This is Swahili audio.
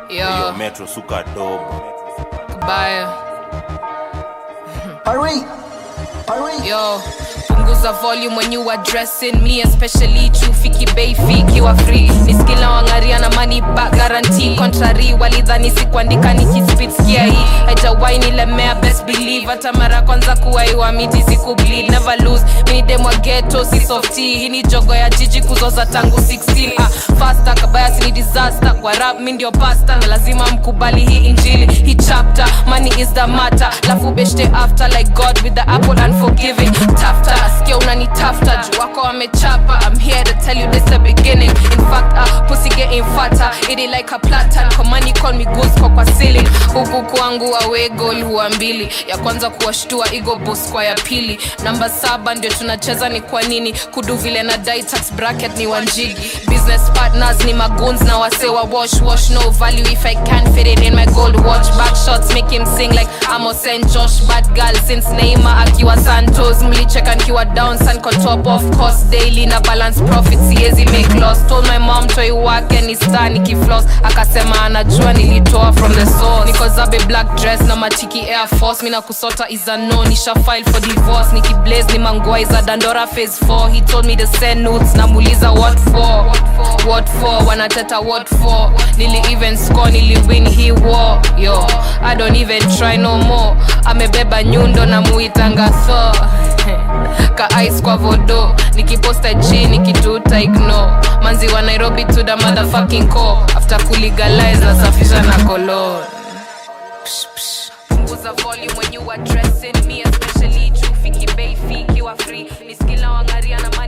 Yo, Yo, Metro suka dogo. bye. Hurry! Hurry! Yo, punguza volume when you addressing me especially chufiki bei fikiwa free niskila wangaria na money back guarantee contrary walidhani sikuandika nikispit skia hii haijawai nilemea best believe hata mara kwanza kuwaiwa miti siku bleed never lose mini demwa ghetto si softy hii ni jogo ya jiji kuzoza tangu 16 ah, faster kabaya si ni disaster kwa rap mi ndio pasta na lazima mkubali hii injili hii chapter money is the matter lafu beshte after like god with the apple unforgiving tafta skia unanitafta juu wako wamechapa i'm here to tell you this the beginning in fact uh, pussy getting fatter it is like a platan kwa money call me ghost kwa kwa ceiling huku kwangu awe goal huwa mbili ya kwanza kuwashtua ego boss kwa ya pili namba saba ndio tunacheza ni kwa nini kudu vile na dai tax bracket ni wanjigi business partners ni magoons na wasewa wash wash no value if i can fit it in my gold watch back shots make him sing like amos and josh bad girl since neymar akiwa santos mlicheka nkiwa down san kwa top of course daily na balance profit siezi make loss told my mom toi wake ni star nikifloss akasema anajua nilitoa from the source niko zabe black dress na matiki air force mina kusota is a no nisha file for divorce nikiblaze ni mangwai za dandora phase 4 he told me to send notes namuuliza what for what for wanateta what for nili even score nili win he war yo i don't even try no more amebeba nyundo na muitanga thor ka ice kwa vodo nikiposta g nikituta ignore manzi wa nairobi to the motherfucking core after kulegalize nasafisha na kolon punguza volume when you addressing me especially juu fiki bei fiki wa free ni skila wangaria na